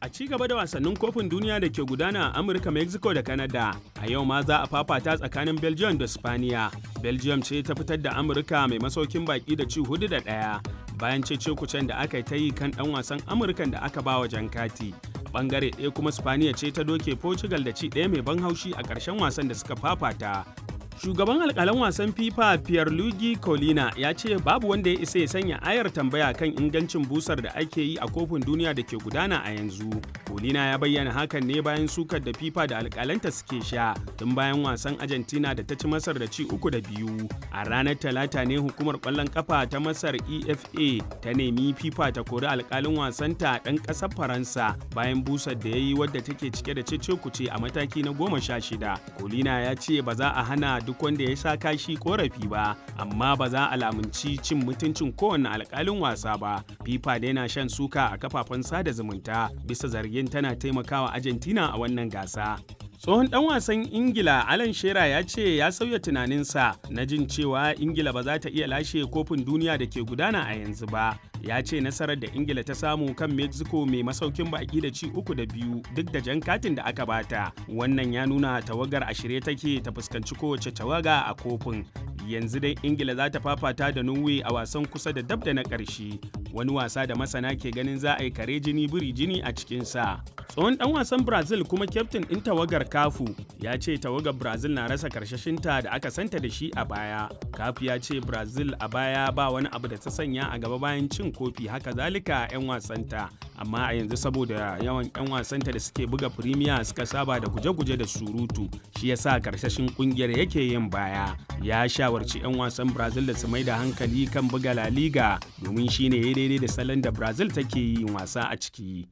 A ci gaba da wasannin kofin duniya da ke gudana a Amurka, Mexico da Canada, a yau ma za a fafata tsakanin Belgium da Spaniya. Belgium ce ta fitar da Amurka mai masaukin baki da ci hudu da ɗaya bayan cece kucen da aka ta yi kan ɗan wasan Amurkan da aka ba wa jan kati. Bangare ɗaya kuma Spaniya ce ta doke Portugal da ci ɗaya mai ban haushi a ƙarshen wasan da suka fafata. Shugaban alƙalan wasan FIFA Pierluigi Colina ya ce babu wanda ya isa ya sanya ayar tambaya kan ingancin busar da ake yi a kofin duniya da ke gudana a yanzu. Colina ya bayyana hakan ne bayan sukar da FIFA da alƙalanta suke sha tun bayan wasan Argentina da ta ci Masar da ci uku da biyu. A ranar Talata ne hukumar ƙwallon ƙafa ta Masar EFA ta nemi FIFA ta kori alƙalin wasanta ɗan ƙasar Faransa bayan busar da ya yi wadda take cike da cece kuce a mataki na goma sha shida. Colina ya ce ba za a hana duk wanda ya sha kashi korafi ba amma ba za a lamunci cin mutuncin kowane alkalin wasa ba fifa da yana shan suka a kafafen sada zumunta bisa zargin tana taimakawa argentina a wannan gasa tsohon dan wasan ingila alan shera ya ce ya sauya tunaninsa na jin cewa ingila ba za ta iya lashe kofin duniya da ke gudana a yanzu ba ya ce nasarar da ingila ta samu kan mexico mai masaukin baki da ci uku da biyu duk da jan katin da aka bata wannan ya nuna tawagar a shirye take ta fuskanci kowace tawaga a kofin yanzu dai ingila za ta fafata da norway a wasan kusa da dab da na ƙarshe wani wasa da masana ke ganin za a yi kare jini biri jini a cikinsa tsohon dan wasan brazil kuma kyaftin ɗin tawagar kafu ya ce tawagar brazil na rasa karshashinta da aka santa da shi a baya kafu ya ce brazil a baya ba wani abu da ta sanya a gaba bayan cin kofi haka zalika 'yan wasanta amma a yanzu saboda yawan 'yan wasanta da suke buga firimiya suka saba da guje-guje da surutu shi yasa karshashin kungiyar yake yin baya ya shawarci 'yan wasan brazil da su mai da hankali kan buga la liga domin shine ya daidai da salon da brazil take yin wasa a ciki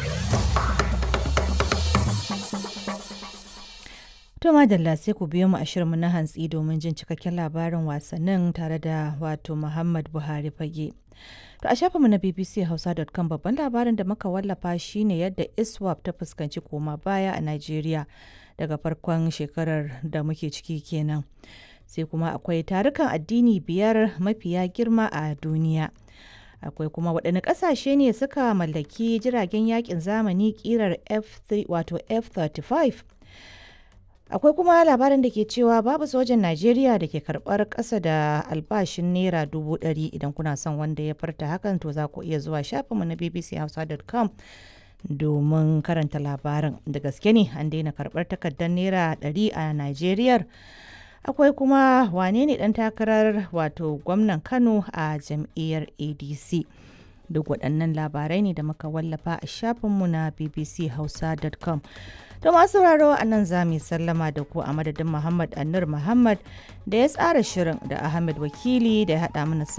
To madalla sai ku biyo mu a shirinmu na hantsi domin jin cikakken labarin wasannin tare da wato Muhammad Buhari fage. To a shafinmu na bbchausa.com babban labarin da muka wallafa shine yadda ISWAP ta fuskanci koma baya a Najeriya daga farkon shekarar da muke ciki kenan. Sai kuma akwai tarukan addini biyar mafiya girma a duniya. Akwai kuma waɗanne ƙasashe ne suka mallaki jiragen yakin zamani ƙirar F3 wato F-35 akwai kuma labarin da ke cewa babu sojan najeriya da ke karbar kasa da albashin naira dubu ɗari idan kuna son wanda ya farta hakan to za ku iya zuwa shafinmu na bbchausa.com domin karanta labarin da gaske ne an daina karbar takardar naira ɗari a najeriya akwai kuma wane ne ɗan takarar wato gwamnan kano a jam'iyyar adc duk waɗannan labarai ne da muka wallafa a shafinmu na bbchausa.com To masu sauraro a nan za mu sallama da ku a madadin Muhammad Annur Muhammad da ya tsara shirin da Ahmed Wakili da ya haɗa mana